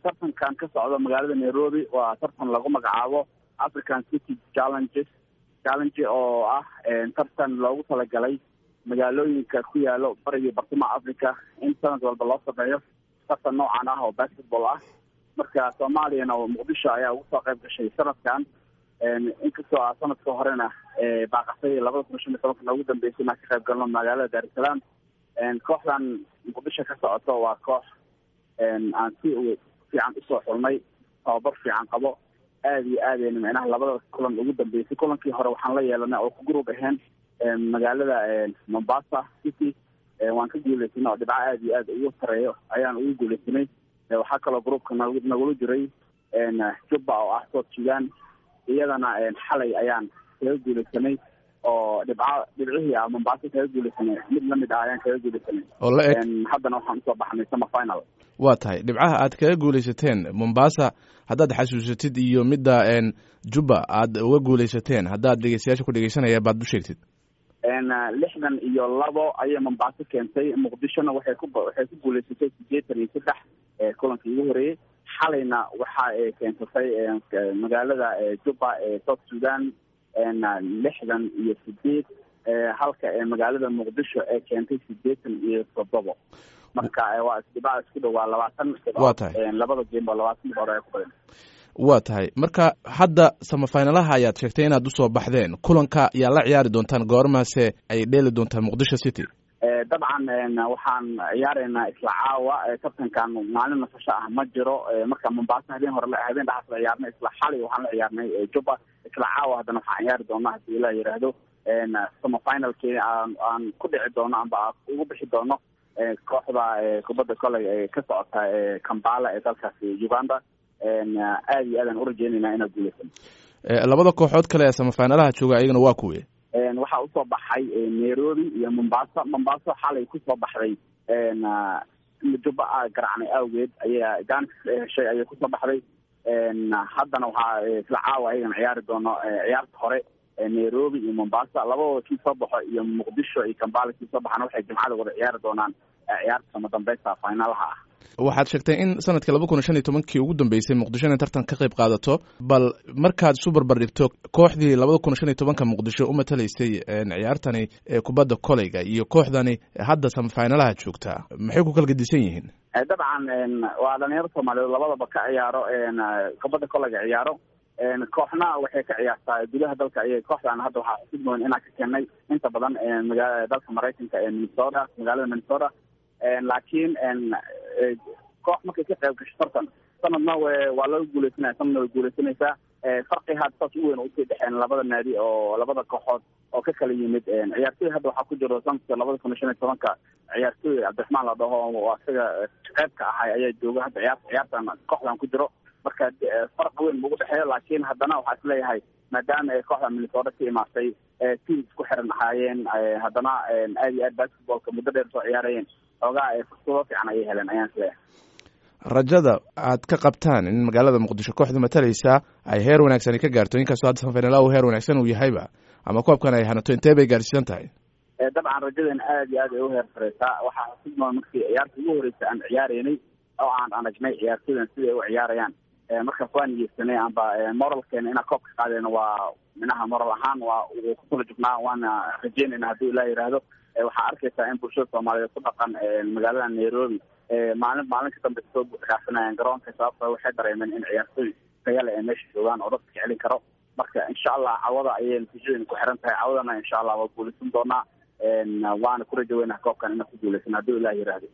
tartankan ka socda magaalada nairobi waa tartan lagu magacaabo african city challenges challenge oo ah tartan loogu talagalay magaalooyinka ku yaalo bariga bartamaha africa in sanad walba loo sameeyo tartan noocan ah oo basketball ah marka soomaaliyana muqdisho ayaa ugu soo qayb gashay sanadkan inkastoo a sanadka horena baaqasay labada kun shan iyo tobanka noogu dambeysay inaan ka qayb galno magaalada dar es salaam kooxdan muqdisho ka socoto waa koox aan si fiican usoo xulnay tababar fiican qabo aada iyo aadayna micnaha labada kulan ugu dambeysay kulankii hore waxaan la yeelanay oo ku group ahayn magaalada mombasa city waan ka guuleysanay oo dhibco aada iyo aad ugu sareeyo ayaan ugu guuleysanay waxaa kaloo groupka n nagula jiray jubba oo ah south sudan iyadana xalay ayaan kaga guuleysanay oo dhibco dhibcihii ah mombasa kaga guuleysanay mid lamid ah ayaan kaga guuleysanay oo la eg haddana waxaan usoo baxnay summer final waa tahay dhibcaha aad kaga guuleysateen mombasa haddaad xasuusatid iyo midda jubba aad uga guuleysateen haddaad dhegeystayaasha ku dhegeysanaya baad u sheegtid lixdan iyo labo ayay mombaaso keentay muqdishona waxay ku waxay ku guuleysatay sideetan iyo saddex kulankii ugu horeeyey xalayna waxa ay keensatay magaalada jubba ee south sudan lixdan iyo sideed halka ee magaalada muqdisho ee keentay sideetan iyo toddobo marka waa isdhibaa isku dhow waa labaatan waa tahay labada game ba labaatan dhibcood ayaa ku badan waa tahay marka hadda samafinalaha ayaad sheegtay inaad usoo baxdeen kulanka yaa la ciyaari doontaan goormaase ay dheeli doontaan muqdisho city dabcan waxaan ciyaareynaa isla caawa tartankan maalin nasasho ah ma jiro marka mombasa habeen hore habeen dhaxas la ciyaarnay isla xalay waxaan la ciyaarnay jubba isla caawa haddana waxaan ciyaari doonaa hadii ilaa yidhaahdo samafinalkii aan aan ku dhici doono amba ugu bixi doono kooxda kubadda koley ee ka socota kambala ee dalkaasi uganda aada iyo aadaan urajeynayna inaad guuleysan labada kooxood kale ee samafinalaha jooga ayagana waa kuwe waxaa usoo baxay nairobi iyo mombasa mombasa xalay kusoo baxday jubba a garacnay awgeed ayaa gaans heshay ayay kusoo baxday haddana waxaa isla caawa ayagana ciyaari doono ciyaarta hore nairobi iyo mombasa labadooda kii soo baxo iyo muqdisho iyo kambala kii soo baxana waxay jimcada wada ciyaari doonaan ciyaarta sama dambeysta finalaha ah waxaad sheegtay in sanadkii laba kun iyo shan iyo tobankii ugu dambeysay muqdisho inay tartan ka qayb qaadato bal markaad isu barbar dhigto kooxdii labada kun iyo shan iyo tobanka muqdisho u matalaysay ciyaartani kubadda koleyga iyo kooxdani hadda samafinalaha joogtaa maxay ku kala gedisan yihiin dabcan waa dhalinyaro soomaaliyeed labadaba ka ciyaaro kubadda koleyga ciyaaro kooxna waxay ka ciyaartaa gudaha dalka ayay kooxdan hadda waxaa xusid mudan inaan ka keenay inta badan maga dalka maraykanka ee minnesota magaalada minnesota laakiin koox markay ka qayb gasho tartan sanadna waa laga guuleysanaya sanadna way guuleysanaysaa farqi hadda saas u weyn usii dhexeen labada naadi oo labada kooxood oo ka kala yimid ciyaartooy hadda waxaa ku jiro sanadka labada kun iyo shan iyo tobanka ciyaartooy cabdiraxmaan la dhaho oo isaga qeybka ahay ayaa jooga hadda ciyaar ciyaartan kooxdan ku jiro marka farq weyn maugu dhexeeyo laakiin haddana waxaa isleeyahay maadaama ay kooxda minnesota ka imaatay team isku xiran ahaayeen haddana aada iyo aad basketballka muddo dheer soo ciyaarayeen xoogaa fursado fiican ayay heleen ayaan isleeyahay rajada aad ka qabtaan in magaalada muqdisho kooxda matalaysa ay heer wanaagsan ka gaarto inkastoo hadda sanfinala heer wanaagsan uu yahayba ama koobkan ay hanato intee bay gaarsiisan tahay dabcan rajadeena aada iyo aad ay uheer sareysaa waxaa xusudmaa markii ciyaarta ugu horeysa aan ciyaareynay oo aan aragnay ciyaartooydan siday u ciyaarayaan markaas waan niyeysanay amba moralkeena inaan koobka qaadeyno waa minaha moral ahaan waa kusula jugnaa waana rajeynayna haddii ilaa yidhaahdo waxaa arkaysaa in bulshada soomaaliyeed ku dhaqan magaalada nairobi maalin maalin ka dambe soo buuxdhaafinayaan garoonka sababto waxay dareemeen in ciyaartooy tayale ee meesha joogaan oo dadka celin karo marka insha allah cawada ayay natiijadeena ku xiran tahay cawadana insha allah waa guuleysan doonaa waana ku rajaweynaha koobkan inaan ku guuleysan haddii ilaah yiraahdo